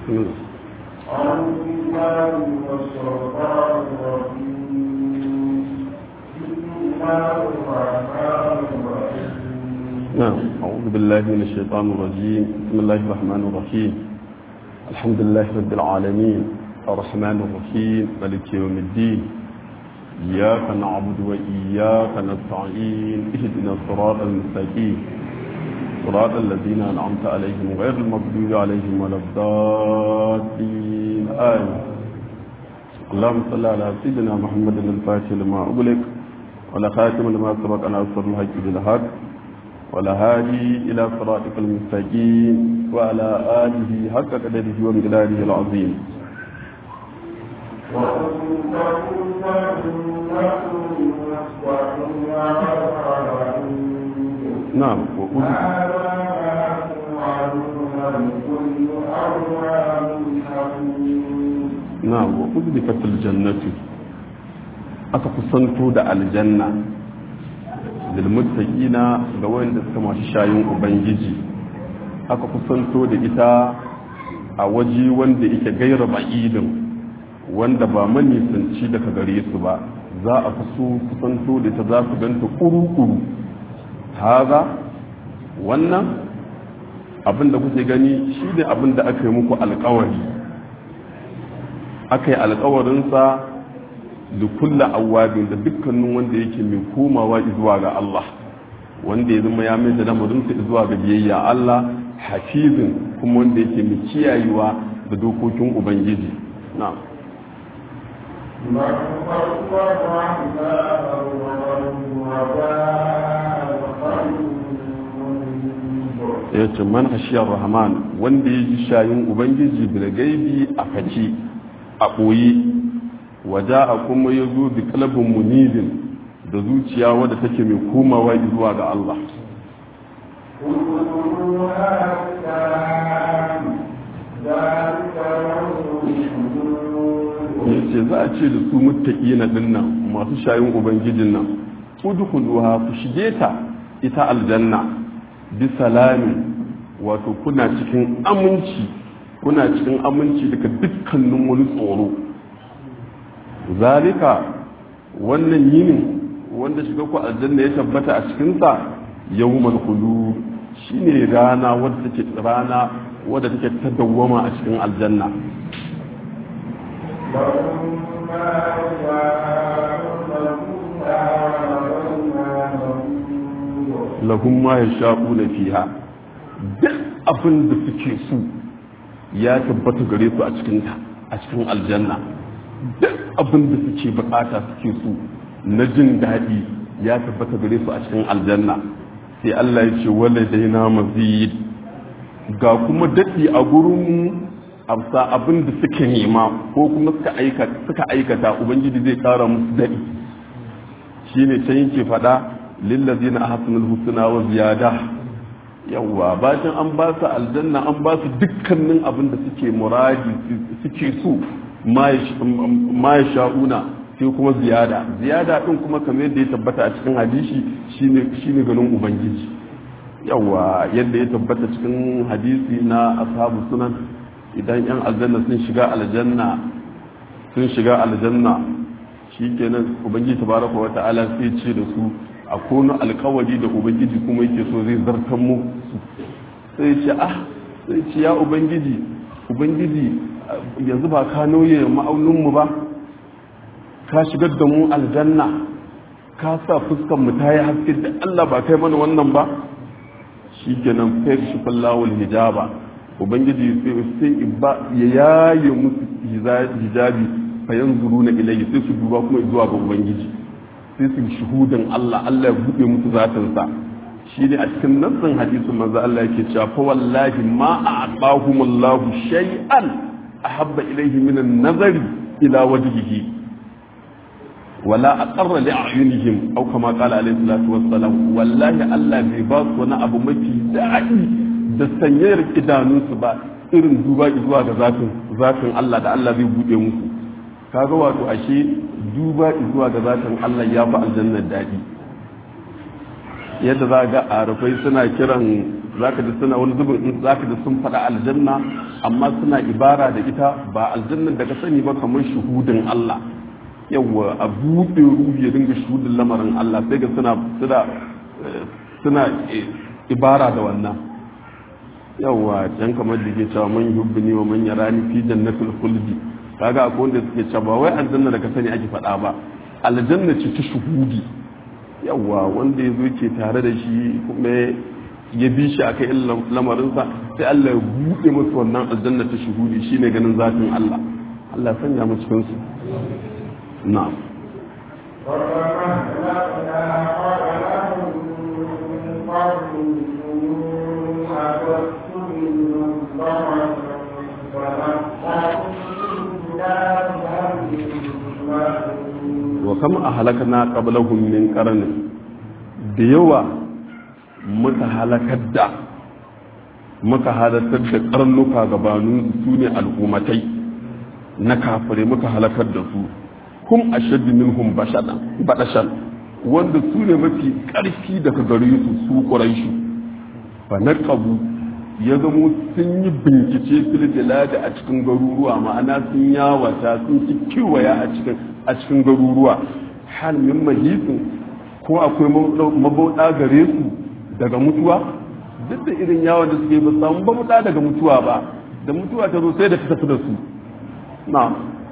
أعوذ بالله من الشيطان الرجيم بسم الله الرحمن الرحيم نعم أعوذ بالله من الشيطان الرجيم بسم الله الرحمن الرحيم الحمد لله رب العالمين الرحمن الرحيم ملك يوم الدين إياك نعبد وإياك نستعين اهدنا الصراط المستقيم صراط الذين أنعمت عليهم غير المغضوب عليهم ولا الضالين آمين اللهم صل على سيدنا محمد الفاتح لما أغلق ولا خاتم لما سبق أن أصر الحج بالحق ولا هادي إلى صراطك المستقيم وعلى آله حق قدره ومقداره العظيم نعم وأذن نعم وأذلفت الجنة أتقصنتو دا الجنة للمتقين ga wanda suka masu shayin ubangiji aka kusanto da ita a waje wanda yake gaira ba'idin wanda ba manisanci daga gare su ba za a kuso kusanto da ita za su ganta kuru-kuru haza wannan abin da kuke gani shi ne abin da aka yi muku alkawari aka yi alkawarinsa da kulla awabin da dukkanin wanda yake mai komawa zuwa ga Allah wanda ya zama ya mai da lamarinsa zuwa ga biyayya Allah hafizin kuma wanda yake mai kiyayewa da dokokin ubangiji na ya ce man hashiyar rahman wanda ya ji shayin ubangiji bil gaibi a faci a ɓoye waja a kuma ya zo da kalabin munibin da zuciya wadda take mai komawa zuwa ga Allah ya ce za a ce da su mutaƙi na dinnan masu shayin ubangijin nan udkhuluha ku shige ta ita aljanna bi salami wato kuna cikin aminci kuna cikin aminci daga dukkanin wani tsoro zalika wannan yinin wanda shiga ku aljanna ya tabbata a cikinsa yawmal khulud shine rana wadda take rana wadda take ta dawwama a cikin aljanna lahum ma yashaquna fiha duk abin da suke so ya tabbata gare su a cikin ta a cikin aljanna duk abin da suke bukata suke so na jin daɗi ya tabbata gare su a cikin aljanna sai Allah ya ce wala daina mazid ga kuma daɗi a gurin amsa abin da suke nema ko kuma suka aikata suka aikata ubangiji zai kara musu daɗi shine can yake faɗa lillazina ahsanul husna wa ziyada yawwa bacin an ba su aljanna an ba su dukkanin abin da suke muradi suke so ma ya sha'una sai kuma ziyada ziyada din kuma kamar yadda ya tabbata a cikin hadisi shine shine ganin ubangiji yawa yadda ya tabbata cikin hadisi na ashabu sunan idan yan aljanna sun shiga aljanna sun shiga aljanna shikenan ubangiji tabaraka wa ta'ala sai ce da su a kono alkawari da ubangiji kuma yake so zai zartan mu sai ce ah sai ce ya ubangiji ubangiji yanzu ba ka nauye ma'aunin mu ba ka shigar da mu aljanna ka sa fuskan mu ta yi haske da Allah ba kai mana wannan ba shi kenan fayar shi fallawul hijaba ubangiji sai ba ya yaye musu hijabi fayan zuru na ilayi sai su duba kuma zuwa ga ubangiji sai su shuhudan Allah Allah ya buɗe musu zatinsa shi ne a cikin nassan hadisin manzo Allah yake cewa fa wallahi ma a'tahumullahu shay'an ahabba ilayhi min an-nazari ila wajhihi wala aqarra li a'yunihim aw kama qala alayhi salatu wassalam wallahi Allah bai ba su wani abu mafi daɗi da sanyayar idanunsu ba irin duba zuwa ga zatin zatin Allah da Allah zai buɗe musu kaga wato ashe duba zuwa ga zatin Allah ya fi aljannar daɗi yadda za ga arafai suna kiran zaka ji suna wani zubin in zaka ji sun faɗa aljanna amma suna ibara da ita ba aljannan da ka sani ba kamar shuhudin Allah yawa a buɗe ruhi ya dinga shuhudin lamarin Allah sai ga suna suna suna ibara da wannan yawa can kamar da ke cewa man yubbini wa man yarani fi jannatil khuldi kaga akwai wanda suke cewa ba wai aljanna da ka sani ake faɗa ba aljanna ce ta shuhudi yawa wanda ya zo ke tare da shi kuma ya bi shi akai lamarinsa sai Allah ya buɗe masa wannan aljanna ta shuhudi shine ganin zatin Allah Allah ya sanya mu cikin su na'am wa kam ahlakna qablahum min qarnin da yawa muka halakar da muka halartar da karnuka gabanin su ne al'ummatai na kafire muka halakar da su hum ashaddu minhum badashan wanda su ne mafi ƙarfi daga gare su su quraishu fa naqabu ya zamo sun yi bincike filfilada a cikin garuruwa ma'ana sun yawata sun ci kiwaya a cikin a cikin garuruwa hal min mahisin ko akwai mabauɗa gare su daga mutuwa duk da irin yawon da suke ba samu mabauɗa daga mutuwa ba da mutuwa ta zo sai da ta tafi da su na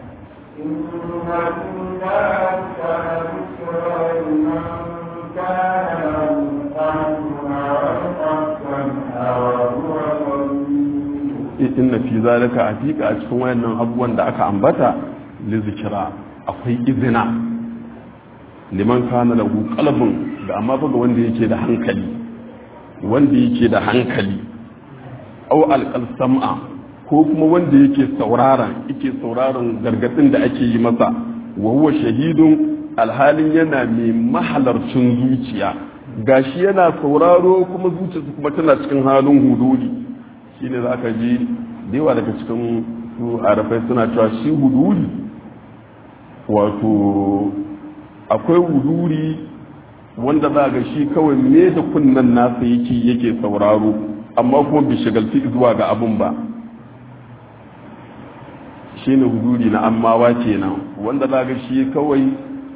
inna fi zalika hakika a cikin wayannan abubuwan da aka ambata li zikira akwai izina liman kana lahu qalbun da amma fa ga wanda yake da hankali wanda yake da hankali aw alqal sam'a ko kuma wanda yake sauraron yake sauraron gargadin da ake yi masa wa huwa shahidun alhalin yana mai mahalarcin zuciya gashi yana sauraro kuma zuciyarsa kuma tana cikin halin hududi shine za ka ji da yawa daga cikin su arafai suna cewa shi huduri wato akwai huduri wanda za ga shi kawai me da kunnan nasa yake yake sauraro amma kuma bai shagalci zuwa ga abin ba shi ne huduri na ammawa kenan wanda za ga shi kawai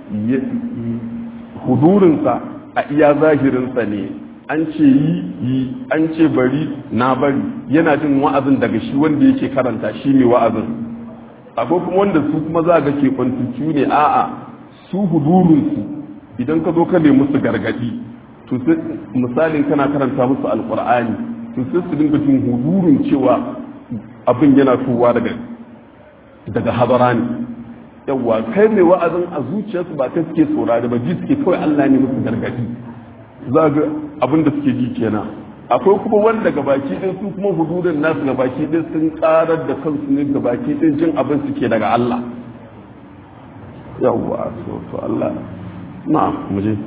hudurinsa a iya zahirinsa ne an ce yi yi an ce bari na bari yana jin wa'azin daga shi wanda yake karanta shi ne wa'azin akwai kuma wanda su kuma za ga ke kwantucu ne a'a su hudurinsu idan ka zo ka nemi su gargadi to misalin kana karanta musu alkur'ani to sai su dinga jin hudurin cewa abin yana towa daga daga hadara ne yawwa kai mai wa'azin a zuciyarsu ba ta suke saurari ba ji suke kawai Allah ne musu gargadi za ga abin da suke ji kenan akwai kuma wanda gabaki ɗin su kuma hududin nasu gabaki ɗin sun karar da kansu ne gabaki ɗin jin abin suke daga Allah yawwa to to Allah na mu je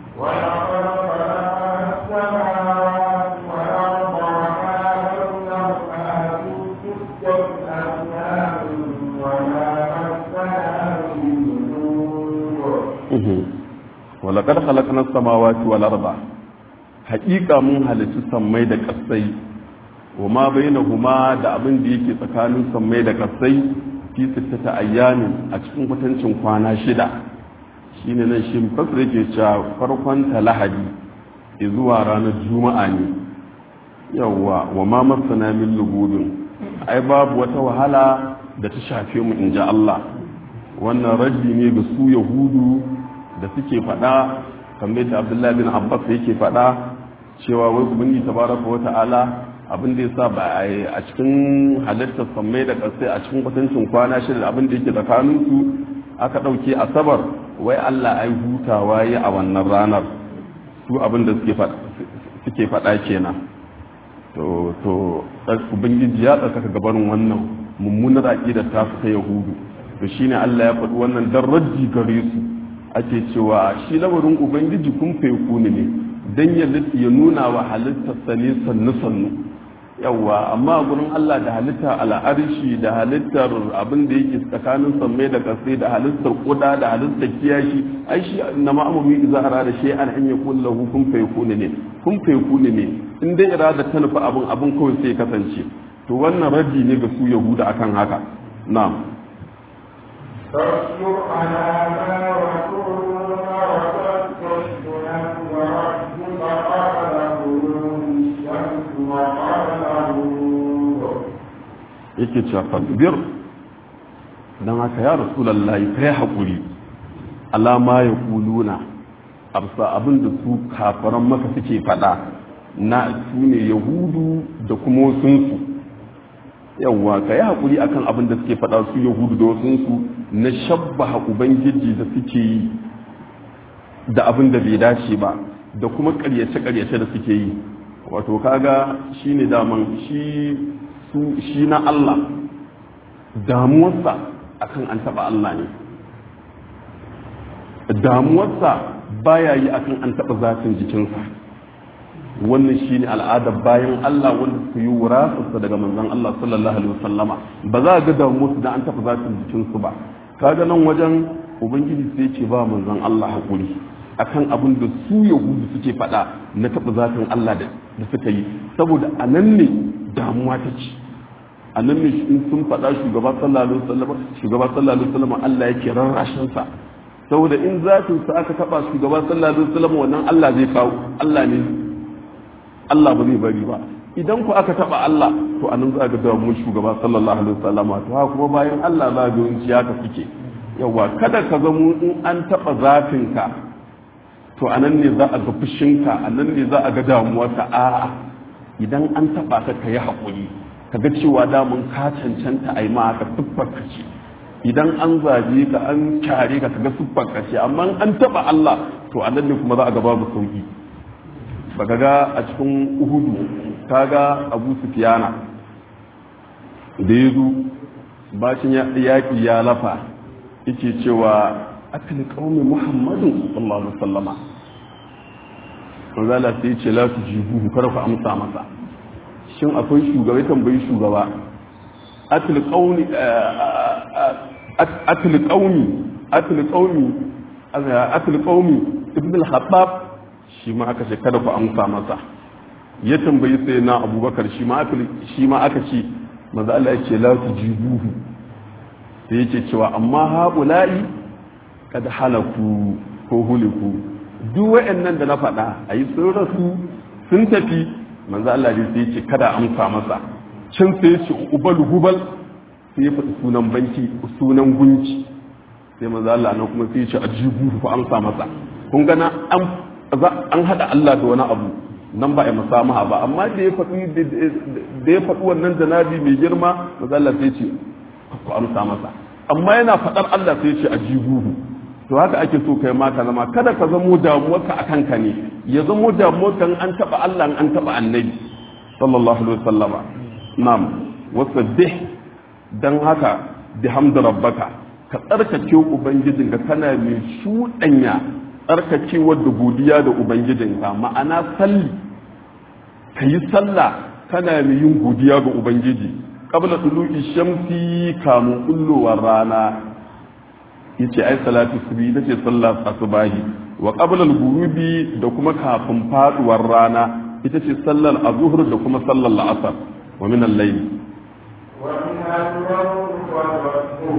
ولقد خلقنا السماوات والأرض حقيقة من هلت سمي da kasai وما بينهما da abin da yake tsakanin sammai da kasai fi sittata ayyamin a cikin kwatancin kwana shida shine nan shi fasir yake cewa farkon ta lahadi zuwa ranar juma'a ne yawwa wa ma masana min lugubin ai babu wata wahala da ta shafe mu in ji Allah wannan raddi ne ga su yahudu da suke faɗa kamar da abdullahi bin abbas yake faɗa cewa wai ubangi tabaraka wa ta'ala abin da yasa ba a cikin halittar sammai da ƙasai a cikin kwatancin kwana shida abin da yake tsakanin su aka ɗauke asabar wai Allah ai hutawa yi a wannan ranar su abin da suke faɗa kenan to to ubangiji ya tsarkaka gabanin wannan mummunar aƙidar ta ta yahudu to shine Allah ya faɗi wannan dan raddi gare su ake cewa shi lamarin ubangiji kun feku ne dan ya ya nuna wa halittarsa ne sannu sannu yawa amma a gurin Allah da halittar al'arshi da halittar abin da yake tsakanin sammai da kasai da halittar kuda da halittar kiyashi ai shi na ma'amumi idza arada shi an an yakun lahu kun feku ne kun feku ne in dai irada ta nufi abin abin kawai sai kasance to wannan raddi ne ga su yahuda akan haka na'am فاصبر على ما يقولون وسبح بحمد ربك قبل غروب الشمس وقبل الغروب yake cewa fasbir don haka ya rasulullahi kai haƙuri alama ya kuluna absa abin da su kafaran maka suke faɗa na su ne yahudu da kuma wasunsu yawwa ka yi haƙuri akan abin da suke faɗa su yahudu da wasunsu na shabbaha ubangiji da suke yi da abin da bai dace ba da kuma ƙaryace-ƙaryace da suke yi wato kaga shi ne daman shi na Allah damuwarsa akan an taɓa Allah ne damuwarsa baya yi akan an taɓa zafin jikinsa wannan shi ne al'adar bayan Allah wanda su yi wurasarsa daga manzon Allah sallallahu alaihi wasallama ba za a ga damuwarsu da an taɓa zafin jikinsu ba kaga nan wajen ubangiji sai ce ba manzon Allah haƙuri akan abin da su yahudu suke faɗa na taɓa zafin Allah da suka yi saboda a nan ne damuwa ta ci a nan ne in sun faɗa shugaba sallallahu alaihi wasallam shugaba sallallahu alaihi wasallam Allah yake rarrashin sa saboda in zafin sa aka taɓa shugaba sallallahu alaihi wasallam wannan Allah zai kawo Allah ne Allah ba zai bari ba idan ku aka taɓa Allah to anan za ga damuwar shugaba sallallahu alaihi wasallam to haka kuma bayan Allah za ga yawanci haka suke yawa kada ka zamo in an taɓa zafin ka to a nan ne za a ga fushinka a nan ne za a ga damuwarka a'a idan an taba ka ka yi haƙuri ka ga cewa damun ka cancanta a yi ma ka siffarka ce idan an zaje ka an kyare ka ka ga siffarka ce amma an taba Allah to a nan ne kuma za a ga babu sauki ba ka ga a cikin uhudu ka ga abu sufiyana da ya zo bacin yaƙi ya lafa yake cewa akali kaumin muhammadin sallallahu alaihi wasallama manzala sai ce la su jibuhu kada ku amsa masa shin akwai shugaba ya tambayi shugaba atil qaumi atil qaumi atil qaumi atil qaumi ibn al-khattab shi ma aka ce kada ku amsa masa ya tambayi sai na abubakar shi ma aka shi ma aka ce manzo Allah ya ce la su jibuhu sai yake cewa amma haula'i kad halaku ko huliku duk wa'annan da na faɗa a yi sun rasu sun tafi manzo Allah ne sai ce kada amsa masa can sai ce ubal hubal sai ya faɗi sunan banki sunan gunci sai manzo Allah nan kuma sai ya ce ajibu ku amsa masa kun gana an an hada Allah da wani abu nan ba a musamaha ba amma da ya faɗi da ya faɗi wannan janabi mai girma manzo Allah sai ya ce ku amsa masa amma yana faɗar Allah sai ya ce ajibuhu to haka ake so kai ma ka zama kada ka zamo damuwarka a kanka ne ya zamo damuwarka an taɓa Allah an taɓa annabi sallallahu alaihi wasallama na'am wasabbih dan haka bihamdi rabbaka ka tsarkake ubangijinka kana mai shuɗanya tsarkakewar da godiya da ubangijinka ma'ana salli ka yi sallah kana mai yin godiya ga ubangiji qabla tulu'i shamsi kamun kullowar rana yace ai salatu subhi ita ce sallar asubahi wa qabla al-ghurubi da kuma kafin faduwar rana ita ce sallar azhur da kuma sallar la'asar wa min al-layl wa min al-rawd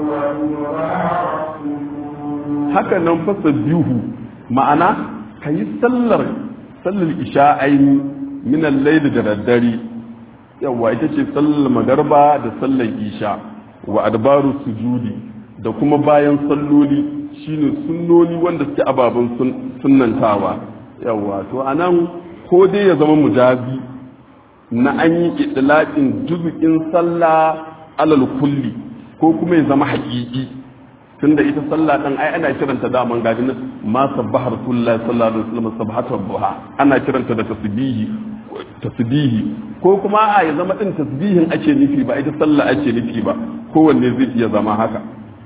haka nan fasa bihu ma'ana kayi sallar sallar isha'aini min al-layl da daddare yawa ita ce sallar magarba da sallar isha wa adbaru sujudi da kuma bayan salloli shine sunnoni wanda suke ababen sunnantawa yawa to anan ko dai ya zama mujazi na an yi idlaqin juz'in sallah alal kulli ko kuma ya zama haƙiƙi tunda ita sallah dan ai ana kiranta da man gaji ma sabbaha rasulullahi sallallahu alaihi wasallam sabhatu buha ana kiranta da tasbihi tasbihi ko kuma a ya zama din tasbihin ake nufi ba ita sallah ake nufi ba kowanne zai iya zama haka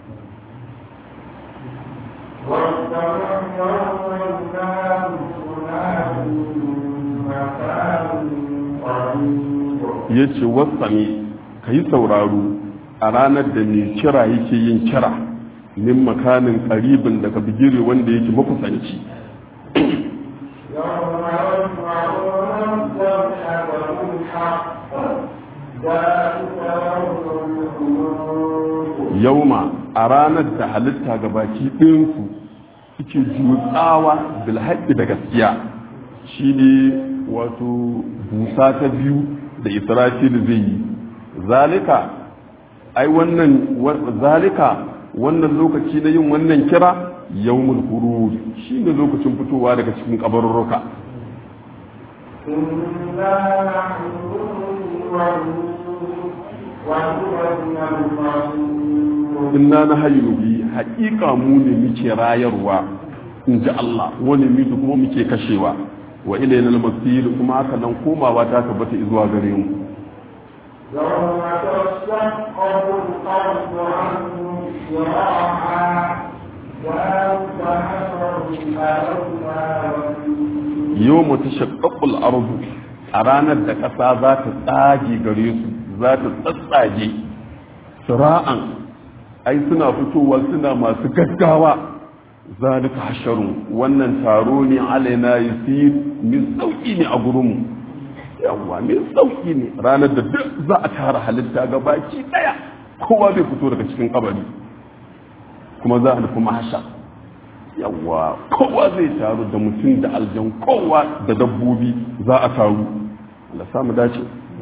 ya ce wasami ka yi sauraro a ranar da mai kira yake yin kira min makanin karibin daga bigire wanda yake makusanci يوم يسمعون yauma a ranar da halitta ga baki ɗinsu suke jutsawa bilhaɗi da gaskiya shi ne wato busa ta biyu da israfil zai yi zalika ai wannan zalika wannan lokaci na yin wannan kira yawmul khuruj shine lokacin fitowa daga cikin kabarurruka inna na hayyu bi haƙiƙa mu ne muke rayarwa in ji Allah wani mutu kuma muke kashewa wa ilayna al-masir kuma haka nan komawa ta tabbata zuwa gare mu يوم تشقق الأرض عنهم شراعا yau mutu shakakul arzu a ranar da ƙasa za ta tsage gare su za ta tsatsage sura'an ai suna fitowa suna masu gaggawa zalika hasharun wannan taro ne alaina yusir min sauki ne a gurinmu yawwa min sauki ne ranar da duk za a tara halitta ga baki daya kowa zai fito daga cikin kabari kuma za a nufi mahasha yawwa kowa zai taru da mutum da aljan kowa da dabbobi za a taru Allah samu dace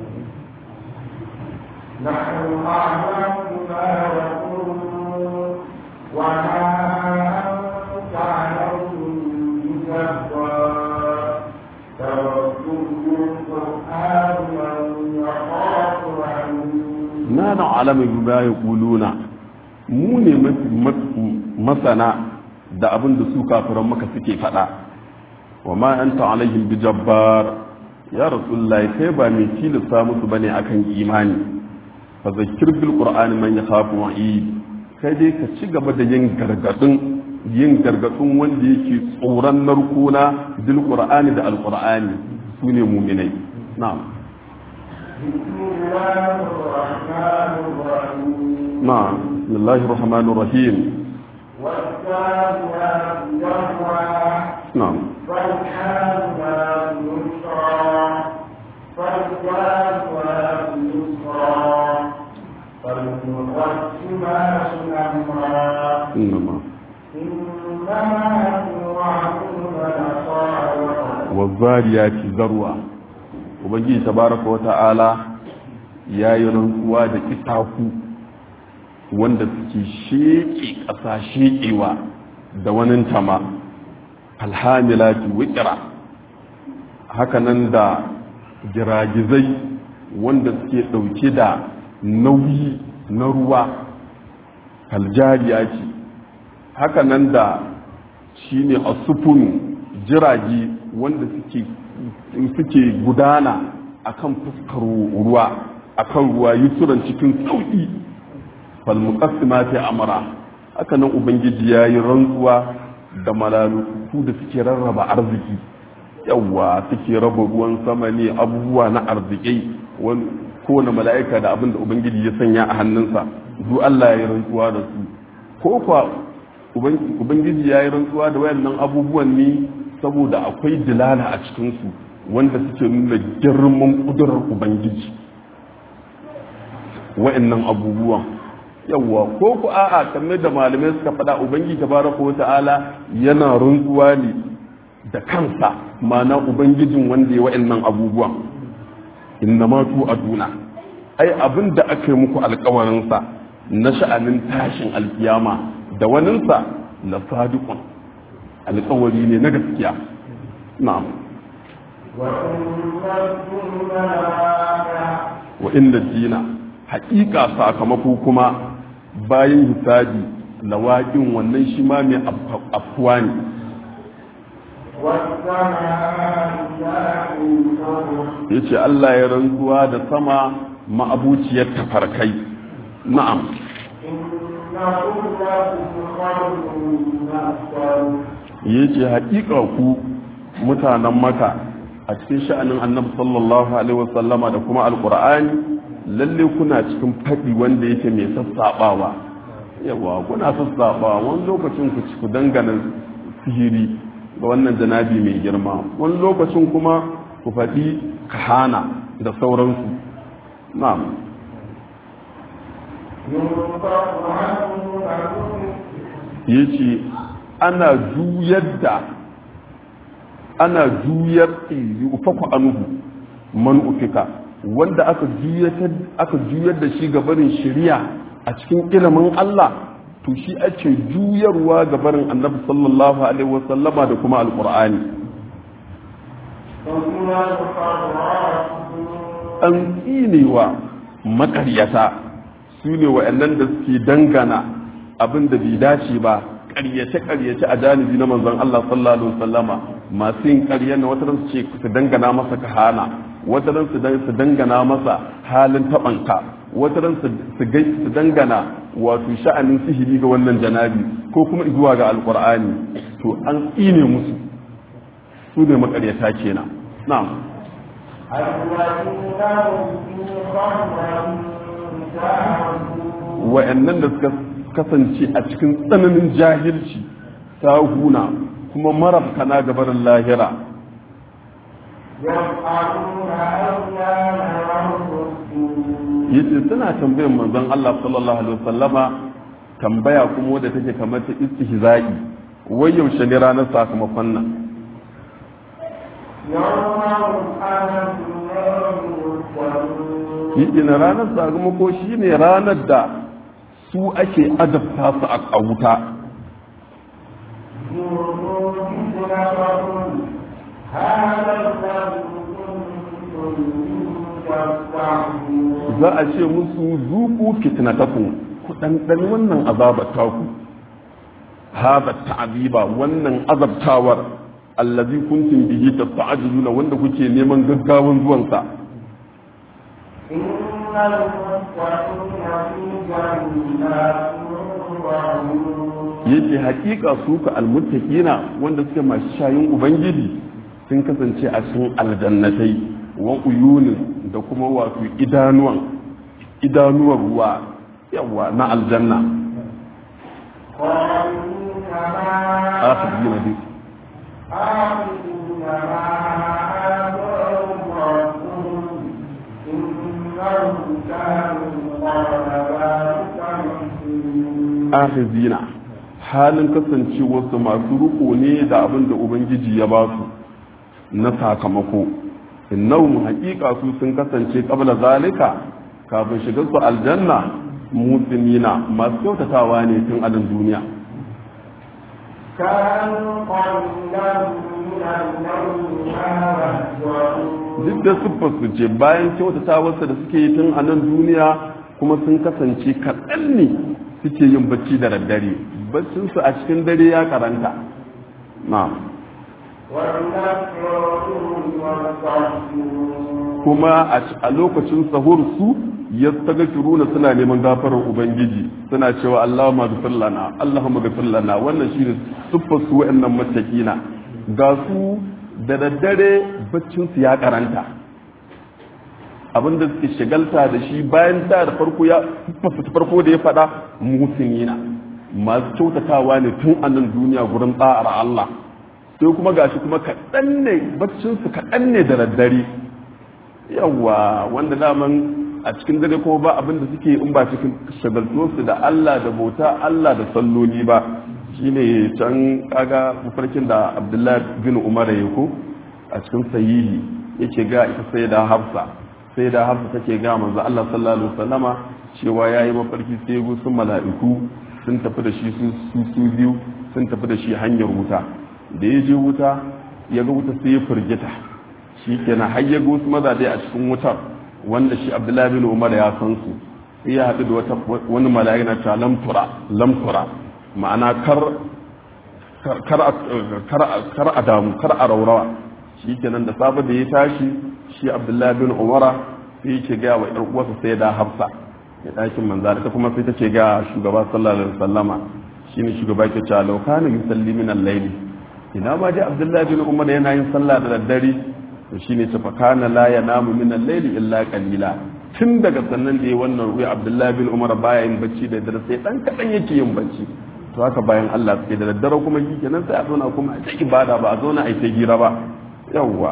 نحن أعلم ما يقولون وما أنت عليهم بجبار توكل القرآن من يخاف عنه na na alamin ba ya kuluna mu ne masana da abin da su kafiran maka suke faɗa wa ma anta alaihim bi jabbar ya rasulullahi kai ba mai tilasta musu bane akan imani fa zakkir bil qur'ani man yakhafu wa'id kai dai ka ci gaba da yin gargadin yin gargadin wanda yake tsoron narkona bil qur'ani da al qur'ani sune mu'minai na'am بسم الله الرحمن الرحيم na'am bismillahir rahmanir rahim والسابعات جهرا na'am فالحاملات يسرا فالجاريات يسرا فالمقسمات أمرا innama إنما توعدون لصادق wazariyati zarwa ubangiji tabaraka wa ta'ala ya yi rantsuwa da kitaku wanda suke sheƙe ƙasa sheƙewa da wani tama alhamilati wikira hakanan da giragizai wanda suke ɗauke da nauyi na ruwa kaljariya ce hakanan da shine asufunu jirage wanda suke suke gudana akan fuskar ruwa akan ruwa yusuran cikin sauki fal muqassimati amra haka nan ubangiji yayi rantsuwa da mala'iku da suke rarraba arziki yawa suke raba ruwan sama ne abubuwa na arzikai wani kowane mala'ika da abin da ubangiji ya sanya a hannunsa duk Allah ya yi rantsuwa da su ko kwa ubangiji ya yi rantsuwa da wayannan abubuwan ne saboda akwai dilala a cikinsu wanda suke nuna girman kudurar ubangiji wayannan abubuwan yawwa ko ku a'a kamar da malamai suka faɗa ubangiji tabaraka wa ta'ala yana rantsuwa ne da kansa ma'ana ubangijin wanda ya wayannan abubuwan inna ma tu aduna ai abin da aka yi muku alkawarinsa na sha'anin tashin alkiyama da waninsa la sadiqun alkawari ne na gaskiya na'am wa inna dina haƙiƙa sakamako kuma bayan hisabi lawaƙin wannan shi ma mai afuwa ne ya ce Allah ya rantsuwa da sama ma'abuciyar tafarkai na'am ya ce haƙiƙa ku mutanen maka a cikin sha'anin annabi sallallahu alaihi wasallama da kuma alƙur'ani lalle kuna cikin faɗi wanda yake mai sassaɓawa yawa kuna sassaɓawa wani lokacin ku ci ku dangana sihiri ga wannan janabi mai girma wani lokacin kuma ku faɗi kahana da sauransu na'am ينفق عنه فنفق yace ana juyar da ana juyar ufaku anuhu man ufika wanda aka juyar aka juyar da shi gabarin shari'a a cikin ilimin Allah to shi ake juyarwa gabarin annabi sallallahu alaihi wasallama da kuma alqur'ani وهو الخراف an tsinewa makaryata su ne wa'annan da suke dangana abin da bai dace ba karyace-karyace a janibi na manzon Allah sallallahu alaihi wasallama masu yin karya na wata su ce su dangana masa kahana wata su dan- su dangana masa halin tabanka wata su su gai- su dangana wato sha'anin sihiri ga wannan janabi ko kuma zuwa ga alqur'ani to an tsine musu su ne makaryata kenan na'am الذين هم في خمر ساهون wa'annan da suka kasance a cikin tsananin jahilci huna kuma marabkana gabarin lahira يفعلون أيام يوم yace suna tambayar manzon Allah sallallahu alaihi wasallama tambaya kuma wadda take kamar ta istihza'i wai yaushe ne ranar sakamakon nan يوم هم على النار يفتنون yace na ranar sakamako shine ranar da su ake adabta su a wuta ذوقوا فتنتكم هذا الذي كنتم به تستعجلون za a ce musu zuku fitnatakum ku ɗanɗani wannan azabar taku hada ta'aziba wannan azabtawar allazi kuntum bihi tasta'jiluna wanda kuke neman gaggawan zuwansa إن المتقين في جنات وعيون yace hakika su ka almuttaqina wanda suke masu shayin ubangiji sun kasance a cikin aljannatai wa uyunin da kuma wato idanuwan idanuwan ruwa yawa na aljanna خالدين ما akhirina bi آخذين ما آتاهم ربهم إنهم كانوا قبل ذلك محسنين akhizina halin kasancewarsu masu riko ne da abin da ubangiji ya ba su na sakamako innahum haqiqa su sun kasance qabla zalika kafin shigar su aljanna musulmina masu kyautatawa ne tun a nan duniya كانوا قليلا من الليل ما يهجعون duk da siffar su ce bayan kyautatawarsa da suke yi tun a nan duniya kuma sun kasance kaɗan ne suke yin bacci da daddare baccinsu a cikin dare ya karanta na'am والنكرون والتحسنون kuma a- a lokacin sahur su ya taga kiruna suna neman gafarar ubangiji suna cewa Allahumma ghfir lana Allahumma ghfir lana wannan shine siffar su wa'annan matakina ga su da daddare baccin su ya karanta abinda suke shagalta da shi bayan da da farko ya siffarsa ta farko da ya faɗa musinina masu kyautatawa ne tun a nan duniya gurin tsa'ar Allah sai kuma gashi kuma kaɗan ne baccinsu kaɗan ne da daddare yawa wanda daman a cikin dare kuma ba abin da suke in ba cikin shagaltuwarsu da Allah da bauta Allah da salloli ba shine can kaga mafarkin da Abdullahi bin Umar ya ko a cikin sahihi yake ga ita sai da Hafsa sai da Hafsa take ga manzo Allah sallallahu alaihi wasallama cewa yayi mafarki sai go sun mala'iku sun tafi da shi su su su biyu sun tafi da shi hanyar wuta da ya je wuta ya ga wuta sai ya firgita shi kenan har ya ga wasu mazaje a cikin wutar wanda shi abdullahi bin umar ya san su sai ya haɗu da wata wani mala'ika na ta lamtura lamtura ma'ana kar kar kar kar a damu kar a raurawa shi kenan da safe da ya tashi shi abdullahi bin umara sai yake ga wa ƴar uwarsa sai da hafsa ya ɗakin manza ta kuma sai ta ce ga shugaba sallallahu alaihi wasallama shine shugaba ke cewa law kana yusalli min al-layli ina ma dai abdullahi bin umar yana yin sallah da daddare to shine ta fakana la yanamu min al-layli illa qalila tun daga sannan da ya wannan ruwa abdullahi bin umar baya yin bacci da daddare sai dan kadan yake yin bacci to haka bayan Allah sai da daddare kuma shi kenan sai a zauna kuma a ta ibada ba a zauna a ta gira ba yawwa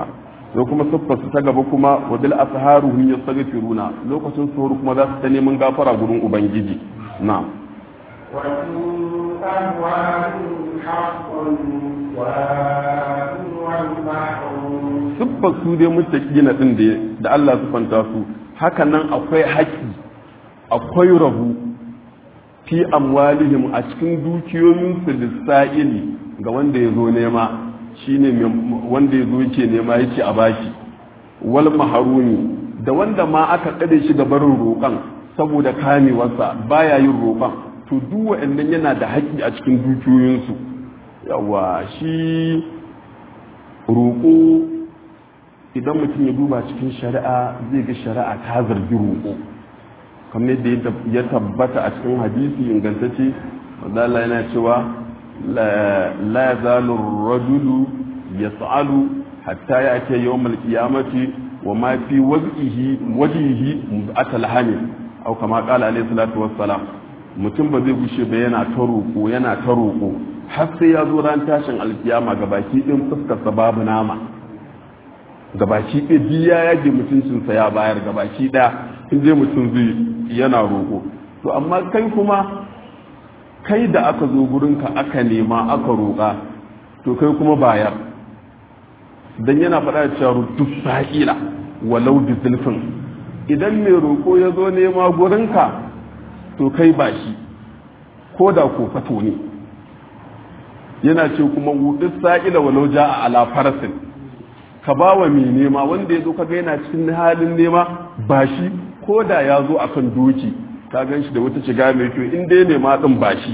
da kuma siffarsu ta gaba kuma wa bil asharuhum yastaghfiruna lokacin suhur kuma za su ta neman gafara gurin ubangiji na'am وفي أموالهم حق للسائل والمحروم siffar su dai muttaqina din da da Allah sifanta su haka nan akwai haƙi akwai rabu fi amwalihim a cikin dukiyoyinsu lissa'ili ga wanda ya zo nema shine mai- wanda ya zo yake nema yake a bashi wal maharumi da wanda ma aka tsare shi ga barin roƙon saboda kamewarsa baya yin roƙon to duk wa'annan yana da haƙƙi a cikin dukiyoyinsu yawa shi roƙo idan mutum ya duba cikin shari'a zai ga shari'a ta zargi roƙo kamar yadda ya tabbata a cikin hadisi ingantacce wanda Allah yana cewa la yazalu rajulu yas'alu hatta ya'ti yawm al-qiyamati wa ma fi wajhihi wajhihi mud'atal hamil aw kama qala alayhi salatu wassalam mutum ba zai gushe ba yana ta roƙo yana ta roƙo har sai ya zo ran tashin alkiyama ga baki ɗin fuskarsa babu nama ga baki ɗaya biya ya yage mutuncinsa ya bayar ga baki ɗaya in je mutum zai yana roƙo to amma kai kuma kai da aka zo gurinka aka nema aka roƙa to kai kuma bayar dan yana faɗa da cewa duk sa'ila walau bi zulfin idan mai roƙo ya zo nema gurinka to kai ba shi ko da ko fato ne yana ce kuma wuɗi sa'ila walau ja a ala farasin ka ba wa mai nema wanda ya zo kaga yana cikin halin nema ba shi ko da ya zo a kan doki ka gan shi da wata shiga mai kyau in dai nema ɗin ba shi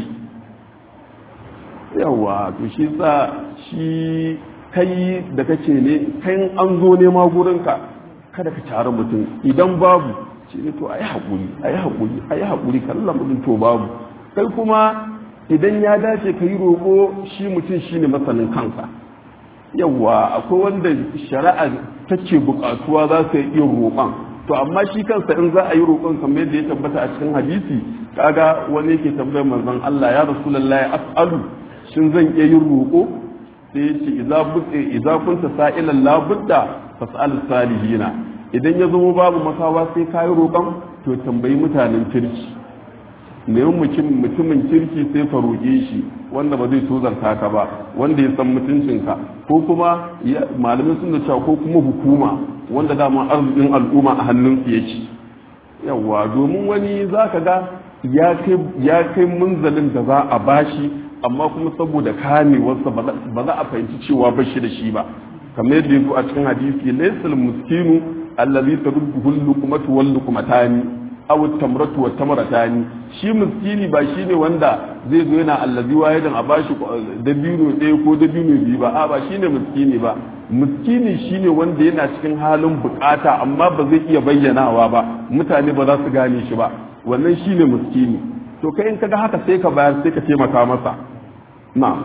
yawa to shi sa shi kai da kace ne kai an zo nema gurinka kada ka tare mutum idan babu shi ne to a yi haƙuri a yi haƙuri a yi haƙuri kallon mutum to babu kai kuma idan ya dace ka yi roƙo shi mutum shi ne masanin kansa yawwa akwai wanda shari'a take buƙatuwa za su iya roƙon to amma shi kansa in za a yi roƙon kamar yadda ya tabbata a cikin hadisi kaga wani yake tambayar manzon Allah ya rasulullahi as'alu shin zan iya yin roƙo sai ya ce idza budda idza kunta sa'ilan la budda fas'al salihina idan ya zama babu makawa sai kayi roƙon to tambayi mutanen kirki neman mutumin kirki sai ka roƙe shi wanda ba zai tozarta ka ba wanda ya san mutuncinka ko kuma malamin sun da cewa ko kuma hukuma wanda dama arzikin al'umma a hannunsu yake yawa domin wani za ka ga ya kai munzalin da za a bashi amma kuma saboda kamewarsa ba za a fahimci cewa ba shi da shi ba kamar yadda ya zo a cikin hadisi laysal muskinu allazi tarudduhu al-luqmatu wal luqmatani aw tamratu wa tamratani shi miskini ba shine wanda zai zo yana allazi wahidan a bashi dabino ɗaya ko dabino biyu ba a ba shine miskini ba miskini shine wanda yana cikin halin bukata amma ba zai iya bayyanawa ba mutane ba za su gane shi ba wannan shine miskini to kai in kaga haka sai ka bayar sai ka taimaka masa na'am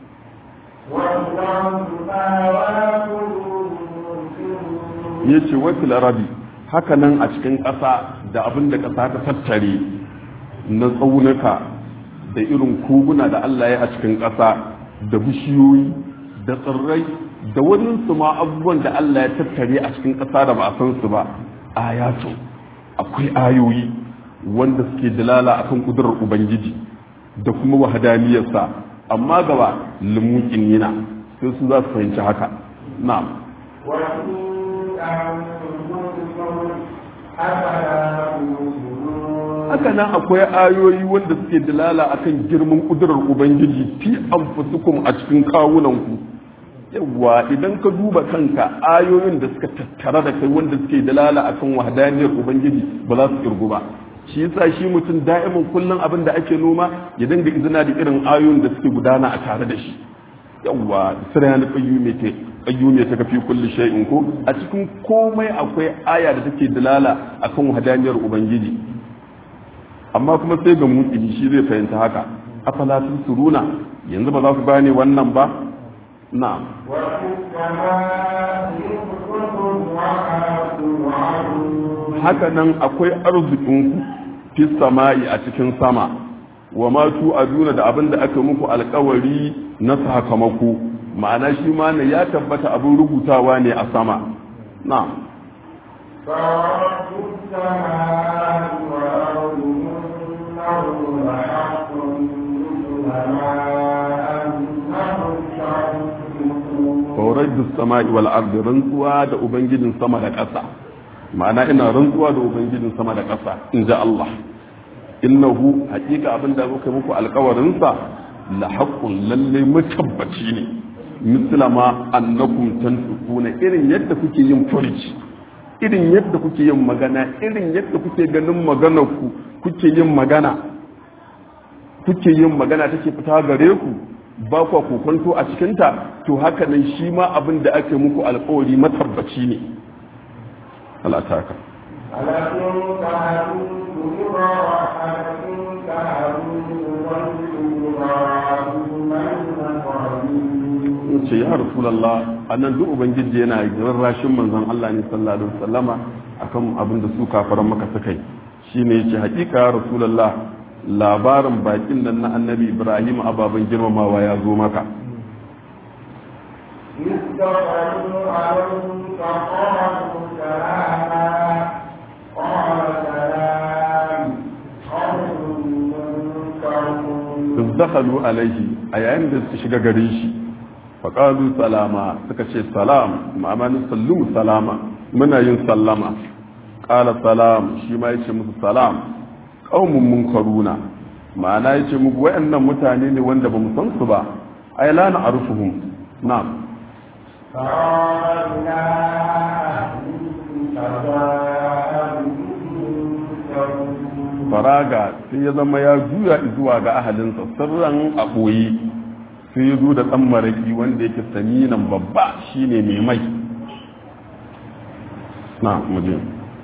ya ce wakil arabi haka nan a cikin ƙasa da abin da ƙasa ta tattare na tsaunuka da irin koguna da Allah ya a cikin ƙasa da bishiyoyi da tsirrai da wani su ma abubuwan da Allah ya tattare a cikin ƙasa da ba a san su ba ayatu akwai ayoyi wanda suke dalala akan kudurar ubangiji da kuma wahadaniyarsa amma gaba limukin yana sai su za su fahimci haka na'am haka nan akwai ayoyi wanda suke dalala akan girman kudurar ubangiji fi anfusukum a cikin kawunanku yawa idan ka duba kanka ayoyin da suka tattara da kai wanda suke dalala akan wahdaniyar ubangiji ba za su kirgu ba shi yasa shi mutum da'imin kullum abin da ake noma ya dinga izina da irin ayoyin da suke gudana a tare da shi yawa sirayani qayyume ta qayyume ta kafi kulli shay'in ko a cikin komai akwai aya da take dalala akan wahdaniyar ubangiji amma kuma sai ga mutsi shi zai fahimta haka afala suruna yanzu ba za ku gane wannan ba na'am haka nan akwai arzikinku fi sama'i a cikin sama wa ma tu aduna da abin da aka muku alkawari na sakamako ma'ana shi ma ne ya tabbata abin rubutawa ne a sama na'am فرب السماء والأرض إنه لحق مثل ما أنهم تعلمون faurar da sama'i wal ardi rantsuwa da ubangijin sama da ƙasa ma'ana ina rantsuwa da ubangijin sama da ƙasa in ji Allah innahu haƙiƙa abin da muka muku alƙawarinsa la haqqun lalle mutabbaci ne misla ma annakum tanfiquna irin yadda kuke yin furici irin yadda kuke yin magana irin yadda kuke ganin maganar ku kuke yin magana kuke yin magana take fita gare ku ba kwa kokonto a cikinta to haka nan shi ma abin da ake muku alkawari matabbaci ne alataka ألكم كهدوك ألكم كهدوك وإبراهيم المقربين ce ya rasulallah a nan duk ubangiji yana rarrashin manzon Allah ne sallallahu alaihi wasallama akan abin da su kafaran maka suka yi shine yace hakika ya rasulallah labarin bakin nan na annabi Ibrahim ababen girmamawa ya zo maka إذ دخلوا عليه فقالوا سلاما قال سلام قوم منكرون dakhalu alaihi a yayin da su shiga gare shi faƙalu salama suka ce salam ma'amanin sallu salama muna yin sallama ƙala salam shi ma yace musu salam ƙaumun munkaruna ma'ana yace muku wayannan mutane ne wanda ba mu san su ba ai la na'rifuhum na'am فقال إلى أهله فجاء بهم faraga sai ya zama ya juya zuwa ga ahalinsa sirran a ɓoye sai ya zo da ɗan maraƙi wanda yake saminan babba shine mai mai na muje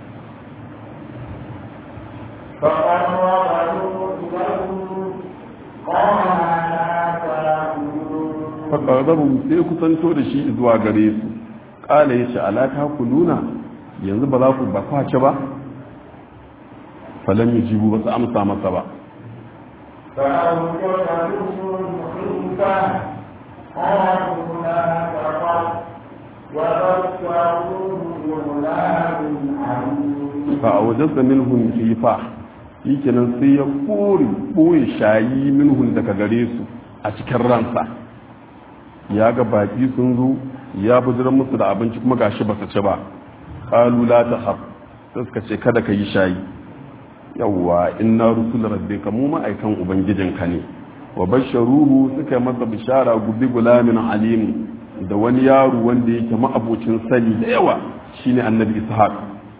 فقربه إليه قال لا تأكلون faƙararru sai kusanto da shi zuwa gare su ƙala ya ce alata ku nuna yanzu ba za ku ba kwace ba falon yi jibu ba su amsa masa ba فأوجد منهم خيفة قالوا لا تخف وبشروه بغلام عليم fa a wajensa minhun khifa shi kenan sai ya kore ɓoye shayi minhun daga gare su a cikin ransa ya ga baki sun zo ya bujiran musu da abinci kuma gashi ba su ci ba qalu la tahab sai suka ce kada ka yi shayi yawwa inna rusul rabbika mu ma'aikan ubangijinka ne wa basharuhu suka yi masa bishara gubi gulamin alim da wani yaro wanda yake ma'abocin sani da yawa shine annabi ishaq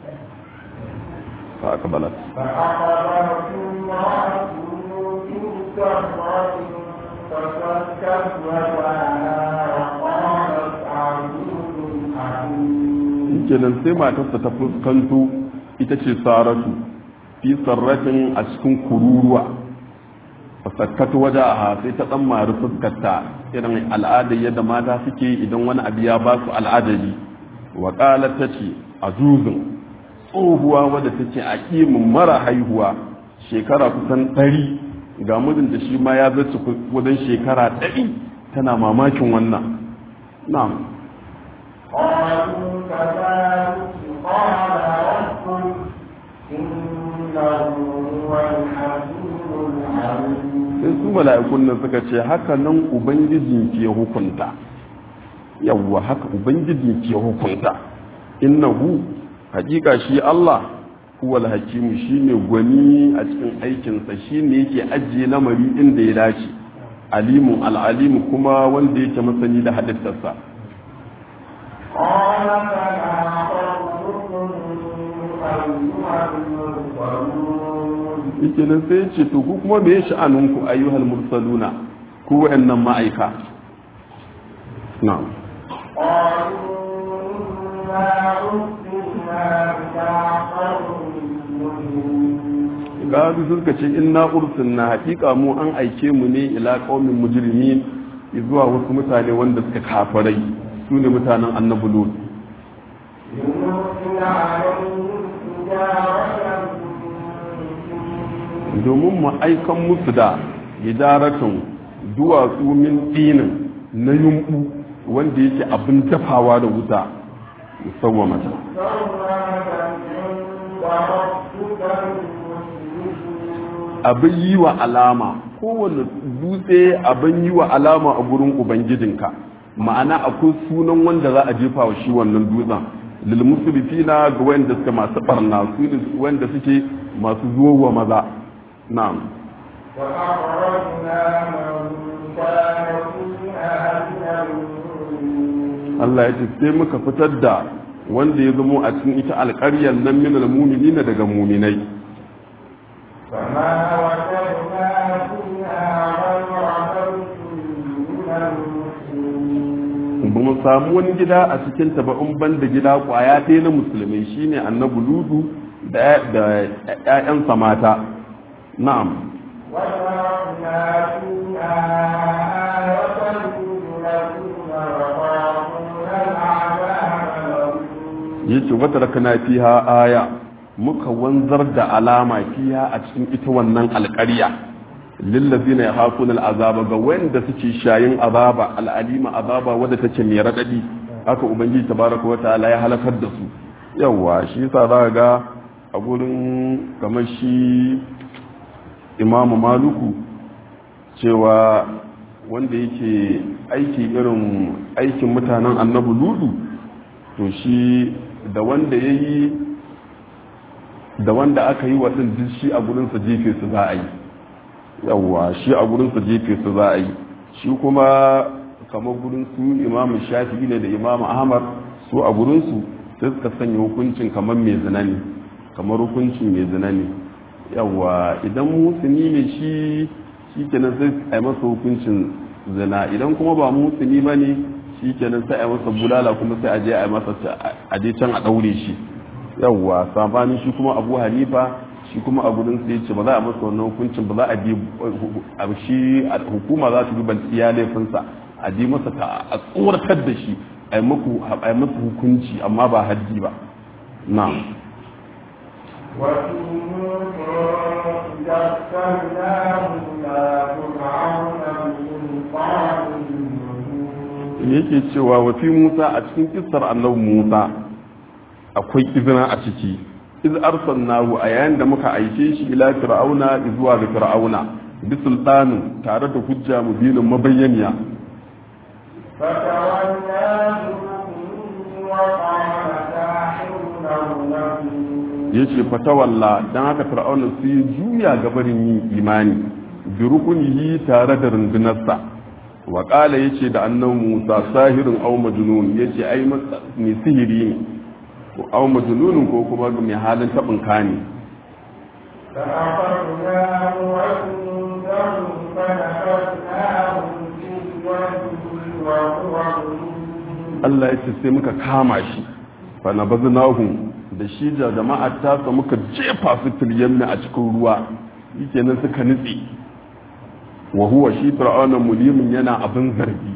fa aqbalat فأخبرت امرأته في سرة فسكت وجهها وقالت عجوز حكيم kenan sai matarsa ta fuskanto ita ce saratu fi sarratin a cikin kururuwa fasakkatu waje a sai ta dan mari fuskarta irin al'adar yadda mata suke idan wani abu ya ba su al'adari wa qalat tace azuzun tsohuwa wadda take a kimin mara haihuwa shekara kusan ɗari ga mijin da shi ma ya zace wajen shekara ɗari tana mamakin wannan na'am قالوا كذلك قال ربك إنه هو الحكيم العليم sai su mala'ikun nan suka ce haka nan ubangijin ke hukunta yawwa haka ubangijin ke hukunta innahu hakika shi Allah huwal hakimu shine gwani a cikin aikinsa shine yake ajiye lamari inda ya dace alimun al'alimu kuma wanda yake masani da halittarsa قال فما خطبكم أيها المرسلون yake nan sai ya ce to ku kuma me sha'anunku ayyuhal mursaluna ku wa'annan ma'aika na'am قالوا إنا أرسلنا إلى قوم مجرمين gado suka ce inna ursilna hakika mu an aike mu ne ila qaumin mujrimin zuwa wasu mutane wanda suka kafarai su ne mutanen annabi lut لنرسل عليهم حجارة من domin mu aikan musu da hidaratun duwatsu min dinin na yumbu wanda yake abin dafawa da wuta musawwamata abin yi wa alama kowane dutse abin yi wa alama a gurin ubangijinka ma'ana akwai sunan wanda za a jefa wa shi wannan dutsen lil musrifina ga wanda suke masu barna su ne wanda suke masu zuwa wa maza na'am Allah ya ce sai muka fitar da wanda ya zamo a cikin ita alƙaryar nan min al-mu'minina daga mu'minai فما وجدنا فيها غير بيت من المسلمين ba mu samu wani gida a cikin ta ba in ban da gida kwaya ɗaya na musulmai shine annabi ludu da da ƴaƴansa mata na'am وتركنا فيها آية للذين يخافون العذاب الأليم yace wata rakana fiha aya muka wanzar da alama fiha a cikin ita wannan alƙarya lillazina yakhafuna al'azaba ga wanda suke shayin azaba al'alima azaba wadda take mai radadi haka ubangiji tabaraka wa ta'ala ya halakar da su yawa shi yasa za ga a gurin kamar shi imamu maluku cewa wanda yake aiki irin aikin mutanen annabi ludu to shi da wanda ya yi da wanda aka yi waɗin duk shi a gurinsa jefe su za a yi yawwa shi a gurinsa jefe su za a yi shi kuma kamar gurin su imamu shafi'i ne da imamu ahmad su a gurinsu sai suka sanya hukuncin kamar mai zina ne kamar hukuncin mai zina ne yawwa idan musulmi ne shi shi kenan sai a yi masa hukuncin zina idan kuma ba musulmi ba ne shi kenan sai a yi masa bulala kuma sai a je a yi masa a je can a ɗaure shi yawwa sabanin shi kuma abu hanifa shi kuma a gudun sai ce ba za a masa wannan hukuncin ba za a bi a shi hukuma za ta duba iya laifinsa a ji masa ta a tsoratar da shi a yi masa hukunci amma ba haddi ba na'am وفي موسى إذا أرسلناه إلى فرعون بسلطان مبين yake cewa wa fi Musa a cikin kissar annabi Musa akwai izina a ciki iz arsalnahu a yayin da muka aike shi ila fir'auna zuwa ga fir'auna bi sultanin tare da hujja mubinin mabayyaniya فتولى بركنه وقال ساحر أو نبي yace fatawalla dan haka fir'auna sai ya juya gabarin yin imani bi rukunihi tare da rundunarsa wa qala yace da annabi Musa sahirun aw majnun yace ai mai sihiri ne ko aw majnunun ko kuma mai halin tabin kani فأخذناه عنده فنبذناه في اليم وهو مليم Allah ya ce sai muka kama shi fa nabaznahu da shi da jama'ar tasa muka jefa su fil yammi a cikin ruwa nan suka nutse wa huwa shi fir'auna mulimin yana abin zargi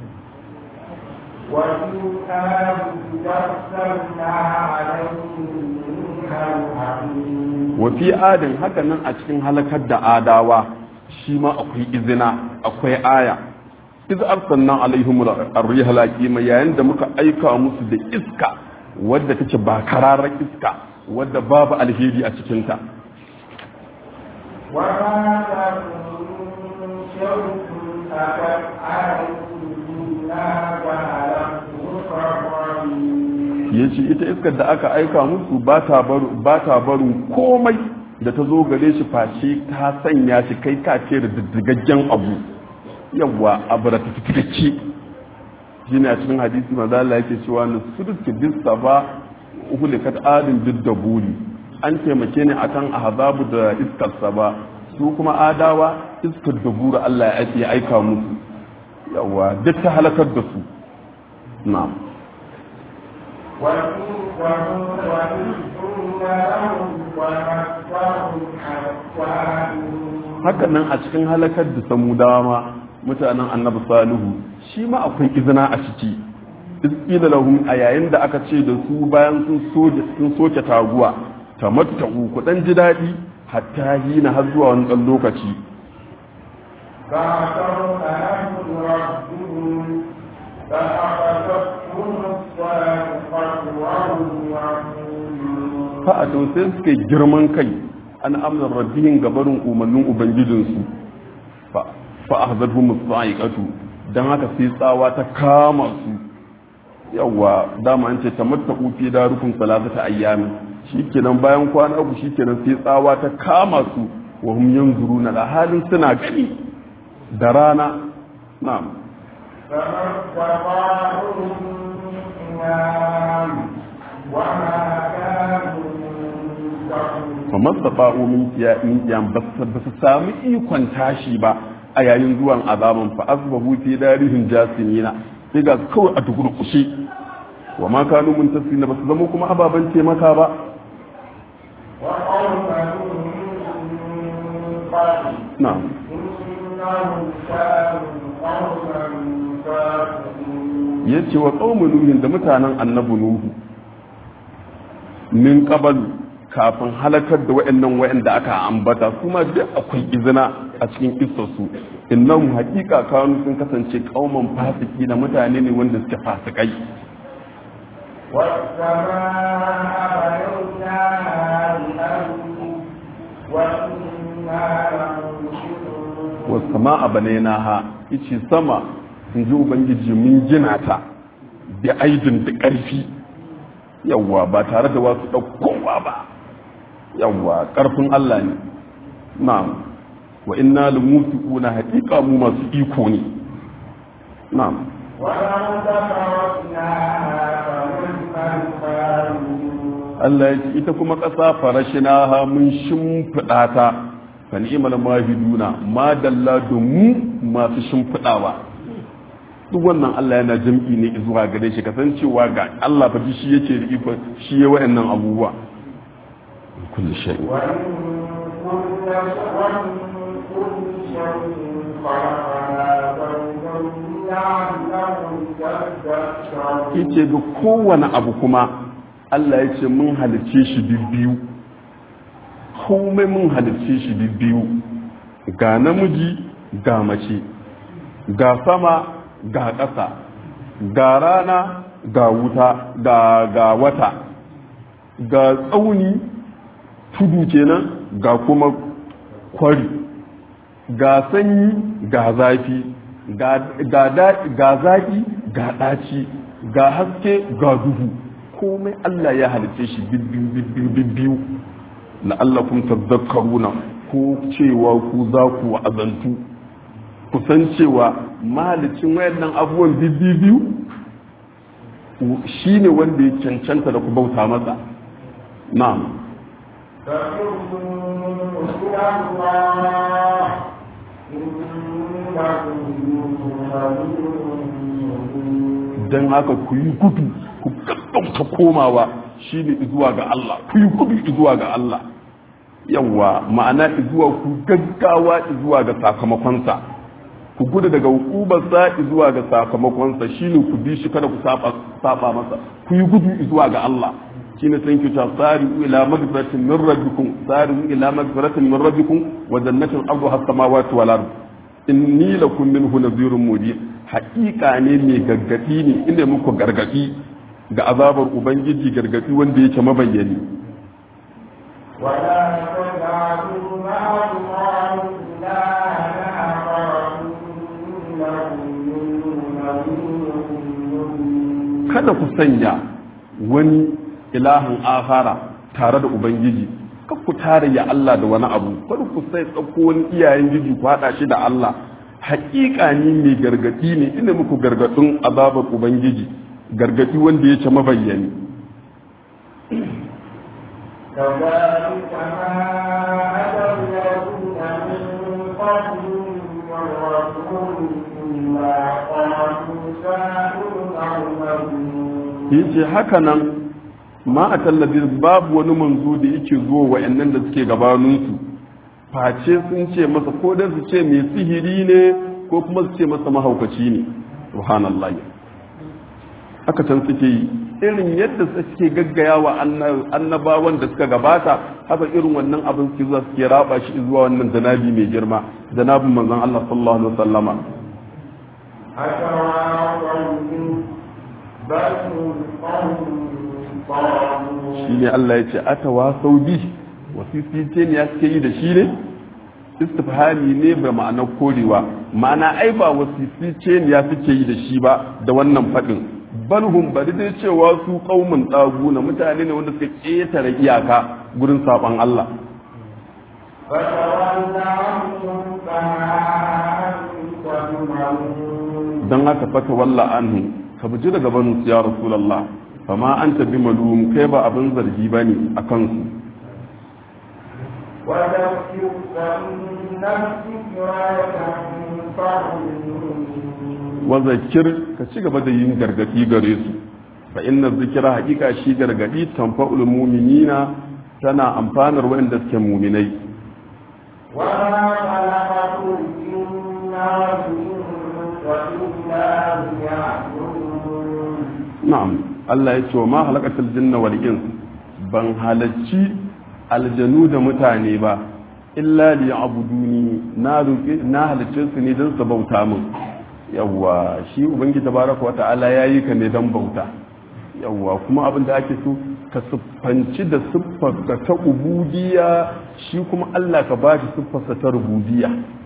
وفي آل أرسلنا عليهم ريحا حميم wa fi adin haka nan a cikin halakar da adawa shi ma akwai izina akwai aya iz arsalna alaihim ar-rihal aqima yayin da muka aika musu da iska wadda take ba kararar iska wadda babu alheri a cikin ta وما تكن شمس أتت عليه إلا جعلته كالرميم ya ce ita iskar da aka aika musu ba ta barin komai da ta zo gare shi face ta sanya shi kai ka ce da diddigaggen abu yawwa abu da tafiye shi ne a cikin hadisi maza Allah yake cewa na sudurki dista ba uhulikat adin duk da buri an taimake ni akan azabu da iskarsa ba su kuma adawa iskar da buri Allah ya aika musu yawwa duk ta halakar da su na'am وفي ثمود وإذ قلنا لهم ومسهم حتى haka nan a cikin halakar da samudawa ma mutanen annabi salihu shi ma akwai izina a ciki izkila lahum a yayin da aka ce da su bayan sun soke sun soke taguwa tamatta'u ku dan ji daɗi hatta hina har zuwa wani ɗan lokaci فعصوا أمر ربهم فأخذتهم الصاعقة وهم يعلمون fa'atun sai suka yi girman kai an amna rabbihin gabarin umarnin ubangijinsu fa ahzarhum as-sa'iqatu dan haka sai tsawa ta kama su yawa dama an ce tamattaku fi darukum salatata ayyami shikenan bayan kwana uku shikenan sai tsawa ta kama su wa hum yanzuruna da halin suna gani da rana na'am فما استطاعوا من قيام وما كانوا ينتصرون fa mastafa'u min qiyam ba su sami ikon tashi ba a yayin zuwan azaban fa asbahu fi darihim jasimina sai ga kawai a tukurkushe wa ma kanu muntasirina ba su zama kuma ababan taimaka ba وقوم نوح من قبل na'am إنهم كانوا قوما فاسقين yace wa qaumun nuhin da mutanen annabi nuhu min qabalu kafin halakar da wayannan wayanda aka ambata su ma duk akwai izina a cikin kissarsu innahum haqiqa kanu sun kasance qauman fasiki da mutane ne wanda suke fasikai والسماء بنيناها بأمر وإنا لموسعون wasu a banainaha ice sama in ji ubangiji mun gina ta da aidin da ƙarfi yawwa ba tare da wasu ɗaukowa ba yawwa ƙarfin Allah ne na'am wa inna lumusiquna haqiqa mu masu iko ne na'am والأرض فرشناها فنعم الخالدون Allah ya ce ita kuma ƙasa farashinaha mun shimfiɗa ta fa ni'mal mahiduna ma dalla da mu masu shimfiɗawa duk wannan Allah yana jam'i ne zuwa gare shi kasancewa ga Allah fa shi yake da iko shi ya wayannan abubuwa kullu shay'in وإن كل ومن كل شيء خلقنا زوجين لعلهم تذكرون yace ga kowane abu kuma Allah ya ce mun halicce shi biyu komai mun halicce shi biyu ga namiji ga mace ga sama ga ƙasa ga rana ga wuta ga ga wata ga tsauni tudu kenan ga kuma kwari ga sanyi ga zafi ga ga da- ga zaki ga ɗaci ga haske ga duhu komai Allah ya halice shi bibbiyu la'allakum tadhakkaruna ko cewa ku za ku wa'azantu ku san cewa mahalicin wayannan abubuwan bibbiyu shine wanda ya cancanta da ku bauta masa na'am فإنوا إلى الله إنكم don haka ku yi gudu ku gaggauta komawa shi ne zuwa ga Allah ku yi gudu zuwa ga Allah yawa ma'ana zuwa ku gaggawa zuwa ga sakamakonsa ku gudu daga hukubarsa zuwa ga sakamakonsa shi ne ku bi shi kada ku saba saba masa ku yi gudu zuwa ga Allah shi ne san kyauta tsari ila magfiratin min rabbikum tsari ila magfiratin min rabbikum wa jannatin arduha as-samawati wal ard inni lakum minhu nadhirun mubin haƙiƙa ne mai gargadi ne inda muku gargadi ga azabar ubangiji gargadi wanda yake mabayyani ولا تجعلوا مع الله إلها آخر إنكم منه مبين kada ku sanya wani ilahin ahara tare da ubangiji kar ku tare ya Allah da wani abu kada ku sai tsakko wani iyayen jiji ku haɗa shi da Allah haƙiƙa ni mai gargadi ne ina muku gargadin azabar ubangiji gargadi wanda yake mabayyani كذلك ما أتى الذين من قبلهم من رسول إلا قالوا ساحر أو مجنون yace haka nan ma a tallabi babu wani manzo da yake zuwa wa'annan da suke gabaninsu face sun ce masa ko da su ce mai sihiri ne ko kuma su ce masa mahaukaci ne subhanallah haka can suke yi irin yadda suke gaggaya wa annabawan da suka gabata haka irin wannan abin suke zuwa suke raba shi zuwa wannan janabi mai girma janabin manzon Allah sallallahu alaihi wasallama أتواصوا به بل هم قوم طاغون shi ne Allah ya ce atawa sau bi wasisice ne ya suke yi da shi ne istifhami ne ba ma'anar korewa ma'ana ai ba wasisice ne ya suke yi da shi ba da wannan faɗin balhum bari dai cewa su kaumin tsagu na mutane ne wanda suka ƙetare iyaka gurin saɓon Allah فتول عنهم فما أنت بملوم don haka fata walla anhu ka buji daga banu ya rasulullah fama anta bi malum kai ba abin zargi bane a kansu وذكر فإن الذكرى تنفع المؤمنين wa zakir ka ci gaba da yin gargadi gare su fa inna zikira hakika shi gargadi tanfa'ul mu'minina tana amfanar waɗanda suke mu'minai وما خلقت الجن والإنس إلا ليعبدون na'am Allah ya ce wa ma halakatul jinna wal ins ban halacci aljanu da mutane ba illa liya'buduni na roƙe na halicce su ne don su bauta min yawwa shi ubangiji tabaraka wa ta'ala yayi ka ne don bauta yawwa kuma abin da ake so ka siffanci da siffarka ta ubudiyya shi kuma Allah ka ba shi siffarsa ta rububiyya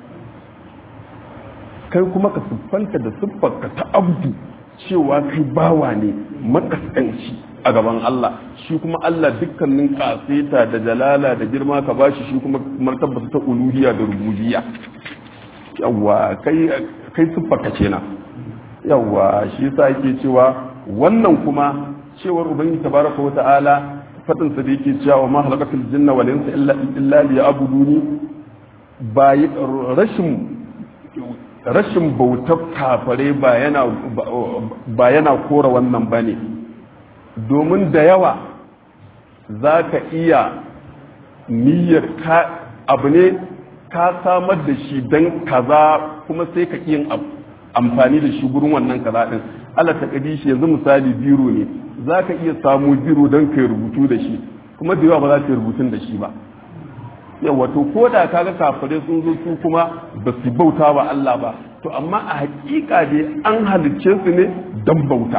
kai kuma ka siffanta da siffarka ta abdu cewa kai bawa ne makaskanci a gaban Allah shi kuma Allah dukkanin kaseta da jalala da girma ka bashi shi kuma martabarsa ta uluhiyya da rububiyya yawa kai kai siffarka kenan yawa shi yasa yake cewa wannan kuma cewar ubangiji tabaraka wa ta'ala fadin sa da yake cewa ma halakatul jinna wal insa illa illa liya'buduni ba rashin rashin bautar kafare ba yana ba yana kora wannan bane domin da yawa za ka iya niyyar ka abu ne ka samar da shi don kaza kuma sai ka yin amfani da shi gurin wannan kaza din Allah ta kadi shi yanzu misali biro ne za ka iya samu biro don ka rubutu da shi kuma da yawa ba za ka yi rubutun da shi ba yawa to ko da kaga kafirai sun zo su kuma ba su bauta wa Allah ba to amma a hakika dai an halicce su ne don bauta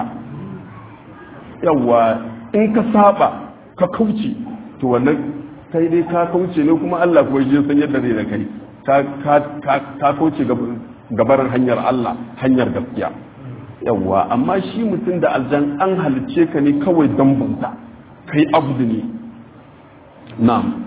yawa in ka saba ka kauce to wannan kai dai ka kauce ne kuma Allah kuwa je san yadda zai da kai ka kauce gabarin hanyar Allah hanyar gaskiya yawa amma shi mutum da aljan an halicce ka ne kawai don bauta kai abdu ne na'am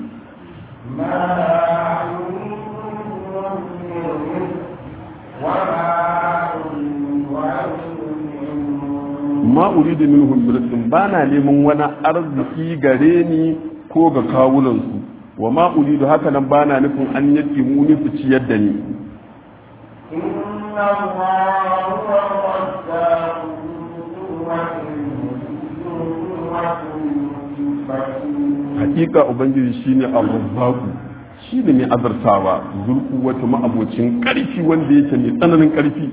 ma uridu minhum rizqin bana neman wani arziki gare ni ko ga kawunansu wa ma uridu haka nan bana nufin an yake mu ni su ciyar da ni hakika ubangiji shine ar-razzaqu shi ne mai azartawa zulku wata ma'abocin ƙarfi wanda yake mai tsananin ƙarfi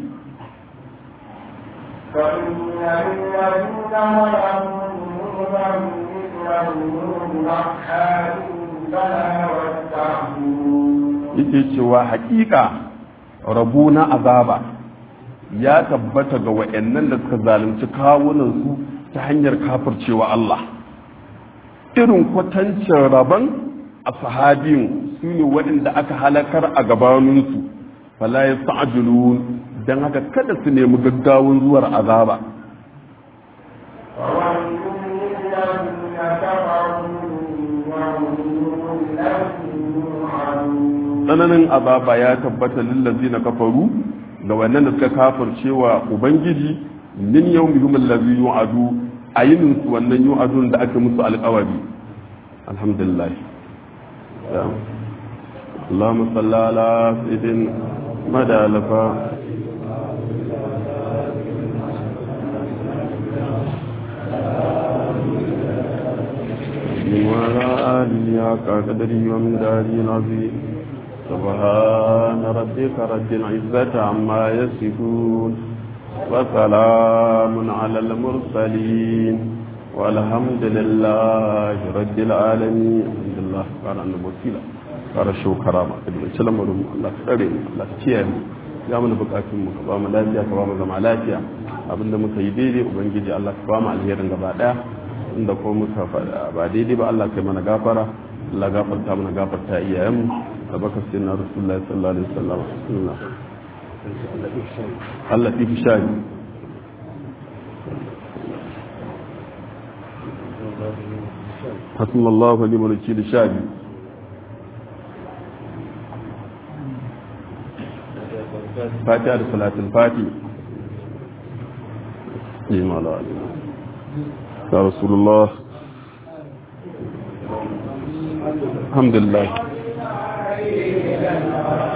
yake cewa haƙiƙa rabu na azaba ya tabbata ga wa'annan da suka zalunci kawunansu ta hanyar kafircewa Allah irin kwatancin rabon a sahabin su ne waɗanda aka halakar a gabaninsu fala ya sa'ajulun don haka kada su nemi gaggawun zuwar azaba tsananin azaba ya tabbata lillazi na kafaru ga wannan da suka kafar cewa ubangiji min yau muhimmin lazi yu'adu a yinin su wannan yu'adun da aka musu alkawari alhamdulillah اللهم صل على سيدنا مدى لفا وعلى آله حق قدره ومن داره العظيم سبحان ربك رب العزة عما يصفون وسلام على المرسلين والحمد لله رب العالمين الحمد لله قال أن وكيلا ƙara shau karama da bai ci lamarin Allah ta tsare mu Allah ta kiyaye mu ya mana bukatun mu ka ba mu lafiya ka ba mu zama lafiya abinda muka yi daidai ubangiji Allah ka ba mu alherin gaba daya inda ko muka faɗa ba daidai ba Allah kai mana gafara Allah gafarta mana gafarta iyayenmu da baka sai na rasulullahi sallallahu alaihi wasallam bismillah Allah fi shani حسن الله ونعم الوكيل شاهد فاتحة صلاة الفاتح إيمان الله يا رسول الله الحمد لله